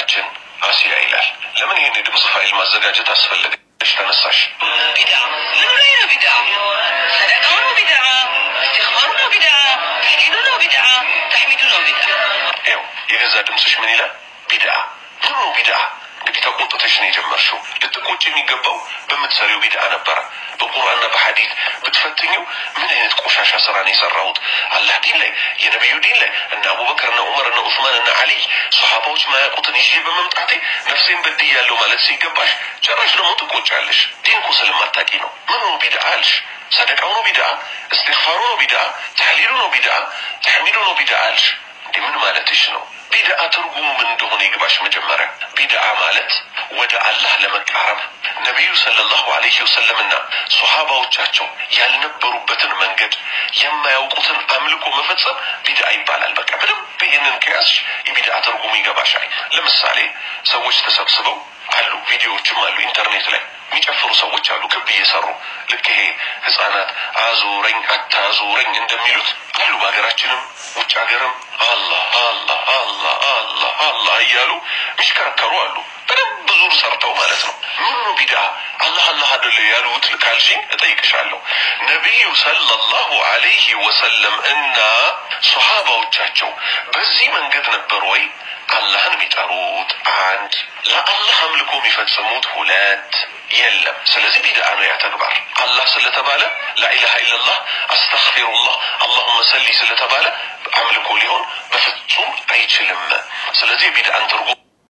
እህታችን አሲያ ይላል። ለምን ይህን የድምፅ ፋይል ማዘጋጀት አስፈለገች ተነሳሽ? ቢዳ ምኑ ላይ ነው ቢዳ? ሰደቃው ነው ቢዳ? እስትግፋሩ ነው ቢዳ? ተህሊሉ ነው ቢዳ? ተሕሚዱ ነው ቢዳ? ይኸው የገዛ ድምፅሽ ምን ይላል? ቢድአ ምኑ ነው ቢድአ? እንግዲህ ተቆጥተሽ ነው የጀመርሽው። ልትቆጭ የሚገባው በምትሰሪው ቢድአ ነበረ። በቁርአንና በሐዲት ብትፈትኘው ምን አይነት ቆሻሻ ስራ ነው የሰራሁት? አላህ ዲን ላይ የነቢዩ ዲን ላይ እነ አቡበክር እነ ዑመር እነ ዑስማን እነ አሊይ ሰሓባዎች ማያውቁትን ይዤ በመምጣቴ ነፍሴን በድያለሁ ማለት ሲገባሽ ጭራሽ ደግሞ ትቆጫለሽ። ዲን እኮ ስለማታውቂ ነው። ምኑ ነው ቢድአ አልሽ? ሰደቃው ነው ቢድአ? እስትግፋሩ ነው ቢድአ? ተህሊሉ ነው ቢድአ? ተሕሚዱ ነው ቢድአ አልሽ? እንዲህ ምን ማለትሽ ነው? ቢድአ ትርጉሙ ምን እንደሆነ ይግባሽ። መጀመሪያ ቢድአ ማለት ወደ አላህ ለመቃረብ ነቢዩ ሰለላሁ ዐለይሂ ወሰለምና ሶሃባዎቻቸው ያልነበሩበትን መንገድ የማያውቁትን አምልኮ መፈጸም ቢድአ ይባላል። በቃ በደንብ ይህንን ከያዝሽ የቢድአ ትርጉሙ ይገባሻል። ለምሳሌ ሰዎች ተሰብስበው አሉ፣ ቪዲዮዎችም አሉ ኢንተርኔት ላይ የሚጨፍሩ ሰዎች አሉ፣ ክብ እየሰሩ ልክ ይሄ ህጻናት አዙረኝ አታዙረኝ እንደሚሉት አሉ። በሀገራችንም ውጭ ሀገርም አላህ አላህ አላህ አላህ አላህ እያሉ የሚሽከረከሩ አሉ። በደንብ ዙር ሰርተው ማለት ነው። ምኑ ቢድአ አላህ አላህ አደለ ያሉት ካልሽኝ እጠይቅሻለሁ። ነቢዩ ሰለላሁ ዐለይሂ ወሰለም እና ሶሃባዎቻቸው በዚህ መንገድ ነበር ወይ አላህን የሚጠሩት? አንድ ለአላህ አምልኮ የሚፈጽሙት ሁለት የለም። ስለዚህ ቢድአ ነው ያ ተግባር። አላህ ስለተባለ ላኢላሃ ኢለላህ አስተግፊሩላህ አላሁመ ሰሊ ስለተባለ አምልኮ ሊሆን በፍጹም አይችልም። ስለዚህ የቢድአን ትርጉም